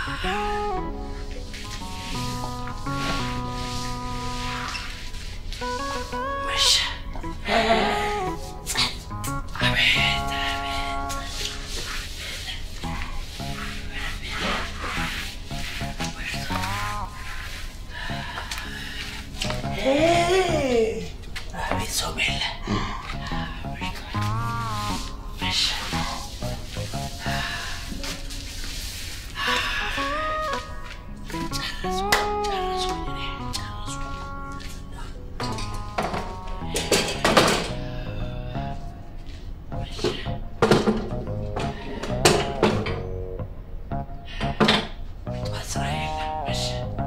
መሸ። ጸጥ። አቤት አቤት አቤት ሰው የለ። መሸ። ጨረስኩ ጨረስኩኝ እኔ ጨረስኩ። ጠዋት ስራ የለም። መሸ።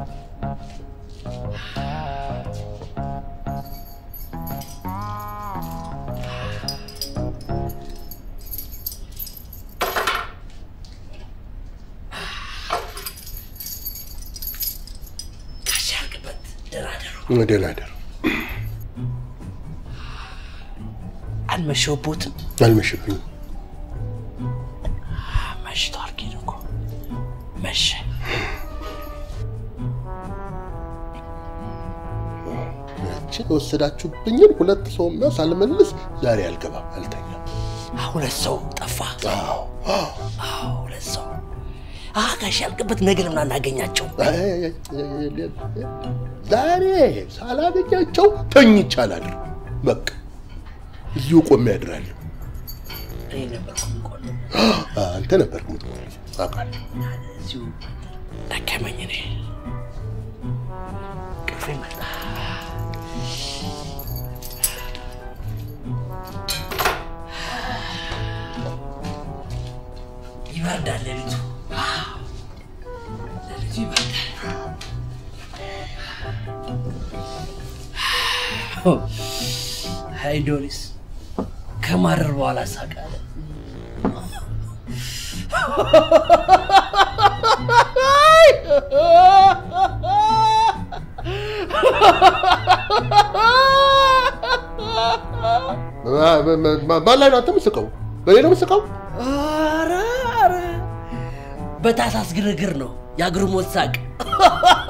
ጋሽ ያልቅበት ደህና ደሩ። ደህና ደሩ። አልመሸሁቦትም። አልመሸብኝም። መሽቷል ግን እኮ መሸ። ያችን የወሰዳችሁብኝን ሁለት ሰው ሚያ ሳልመልስ ዛሬ አልገባም፣ አልተኛም። ሁለት ሰው ጠፋ። አዎ አዎ። አዎ ሁለት ሰው አ ጋሽ ያልቅበት ነገ ለምን አናገኛቸው? አይ፣ አይ፣ አይ፣ ዛሬ ሳላገኛቸው ተኝቼ አላድርም። በቃ እዚሁ ቆሜ ያድራለሁ። እኔ ነበርኩ የምቆለው። አንተ ነበር የምትቆይ አውቃለሁ። እዚሁ ደከመኝ። እኔ ቅፌ መጣ። ይበርዳል ሌሊቱ። ሌሊቱ ይበርዳል። ሀይ ዶሪስ ከማረር በኋላ ሳቃለ ማን ላይ ነው አንተ የምትስቀው? በእኔ ነው የምትስቀው? ኧረ ኧረ በታሳስ ግርግር ነው የአግርሞት ሳቅ